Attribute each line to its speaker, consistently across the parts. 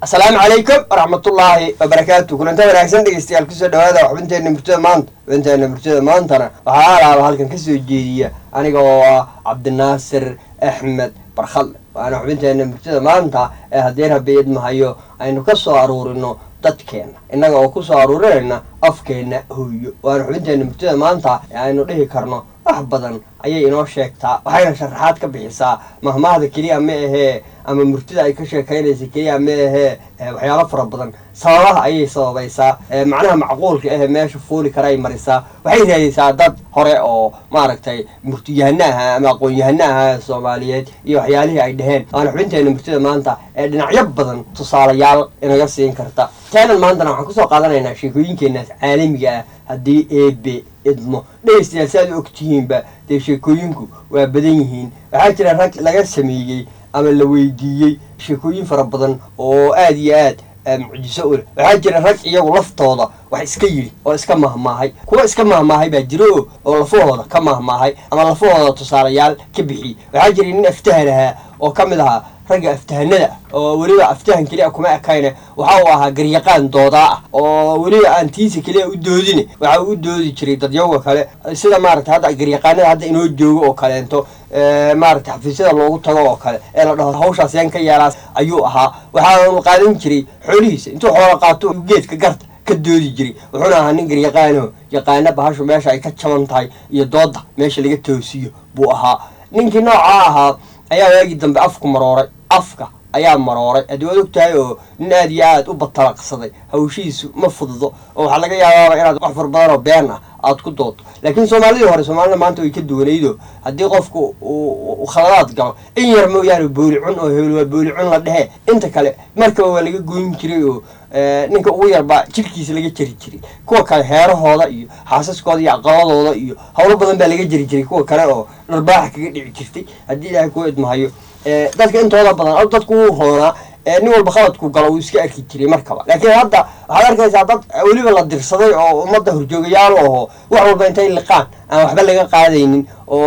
Speaker 1: asalaamu calaykum waraxmatullaahi wabarakaatu kulanta wanaagsan dhegeystayaal kusoo dhawaada xubinteena murtada maanta xubinteena murtada maantana waxaa alaaba halkan kasoo jeediya aniga oo ah cabdinaasir axmed barkhadle waana xubinteena murtada maanta ee haddii rabbi idmahayo aynu ka soo aruurino dadkeena innaga oo kusoo aruurinayna afkeena hooyo waana xubinteena murtada maanta ee aynu dhihi karno wax badan ayay inoo sheegtaa waxayna sharaxaad ka bixisaa mahmaahda keliya ma ahee ama murtida ay ka sheekaynaysa keliya ma ahee waxyaalo fara badan sababaha ayay sababaysaa macnaha macquulka ahe meesha fuuli karaay marisaa waxay raadaysaa dad hore oo maaragtay murtiyahana aha ama aqoon-yahana aha soomaaliyeed iyo waxyaalihii ay dheheen waana xubinteena murtida maanta ee dhinacyo badan tusaalayaal inaga siin karta taanan maantana waxaan kusoo qaadanaynaa sheekooyinkeenaas caalamiga ah haddii eebe idmo dhegeystayaal si aad u ogtihiinba dee sheekooyinku waa badan yihiin waxaa jira rag laga sameeyey ama la weydiiyey sheekooyin fara badan oo aada iyo aad mucjiso u leh waxaa jira rag iyagu laftooda wax iska yidhi oo iska mahmaahay kuwa iska mahmaahay baa jiro oo lafahooda ka mahmaahay ama lafahooda tusaalayaal ka bixiyey waxaa jira nin aftahan ahaa oo ka mid ahaa ragga aftahanada oo weliba aftahan keliya kuma ekayne waxa uu ahaa garyaqaan doodaa ah oo weliba aan tiisa keliya u doodine waxa uu u doodi jiray dadyaga kale sida maaragtay hadda garyaqaanada hadda inoo joogo oo kaleento maaragtay xafiisyada loogu tago oo kale ee la dhaho hawshaas yaan ka yeelaas ayuu ahaa waxaanu qaadan jiray xoolihiisa intuu xoola qaato geedka garta ka doodi jiray wuxuuna ahaa nin garyaqaano yaqaana bahashu meesha ay ka jaban tahay iyo dooda meesha laga toosiyo buu ahaa ninkii noocaa ahaa ayaa waagii dambe afku marooray afka ayaa marooray haddii waad og tahay oo nin aad iyo aad u batalaqsaday hawshihiisu ma fududo oo waxaa laga yaabaaba inaad wax far badan oo been ah aad ku doodo laakiin soomaalidii hore soomaalida maanta way ka duwanaydo haddii qofku uu khaladaad galo in yar mooyaane boolicun oo hebel waa boolicun la dhehe inta kale markaba waa laga goyn jiray oo ninka ugu yarbaa jirkiisa laga jari jiray kuwa kale heerahooda iyo xaasaskooda iyo aqaladooda iyo howlo badan baa laga jari jiray kuwa kale oo dharbaaxa kaga dhici jirtay haddii ilaahay kuu idmahayo dadka intooda badan dadku wuu roonaa nin walba khaladku galo uu iska arki jiray markaba laakiin hadda waxaad arkaysaa dad weliba la dirsaday oo ummadda horjoogayaal aho wax walba intay liqaan aan waxba laga qaadaynin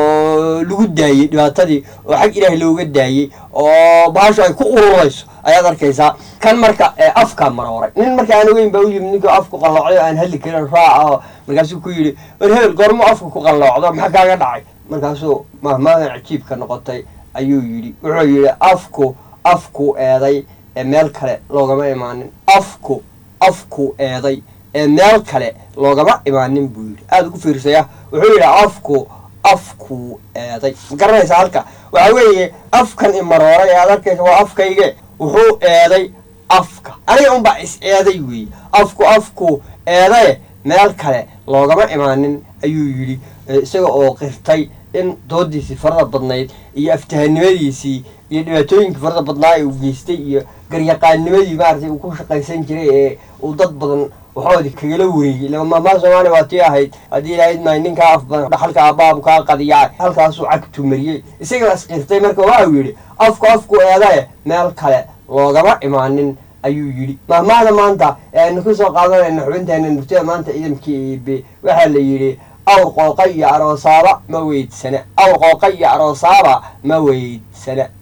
Speaker 1: oo lagu daayey dhibaatadii oo xag ilaahay looga daayey oo bahashu ay ku ururayso ayaad arkaysaa kan marka afka marooray nin marka aan ogeyn baa u yimid ninkii afku qalloocday aan hadli karin raaca oo markaasuu ku yidhi war hebel goormo afka ku qalloocdo maxaa kaaga dhacay markaasuu mahmaadan cajiibka noqotay ayuu yidhi wuxuu yidhi afku afku eeday ee meel kale loogama imaanin afku afku eeday ee meel kale loogama imaanin buu yidhi aada ugu fiirsaya wuxuu yidhi afku afku eeday ma garanaysaa halka waxaa weeye afkan imarooray ee aad arkaysa waa afkayge wuxuu eeday afka aniga unbaa is eeday weeye afku afku eedaye meel kale loogama imaanin ayuu yidhi isaga oo qirtay in doodiisii farada badnayd iyo aftahanimadiisii iyo dhibaatooyinkii farada badnaa ee uu geystay iyo garyaqaannimadii maaragtay uu ku shaqaysan jiray ee uu dad badan waxoodii kagala wareegay lama mahmaa soomaaliya waa tii ahayd haddii ilaahayd maay ninkaa af badan dhaxalka aabaabu kaa qadiyaa halkaasuu cagtu mariyey isaga isqirtay marka waxa uu yidhi afku afku eedaye meel kale loogama imaanin ayuu yidhi mahmaahda maanta ee aynu ku soo qaadanayna xubinteena murtida maanta ciidamkii eebe waxaa la yidhi awr qooqa iyo aroosaaba ma weydsana awr qooqa iyo aroosaaba ma weydsana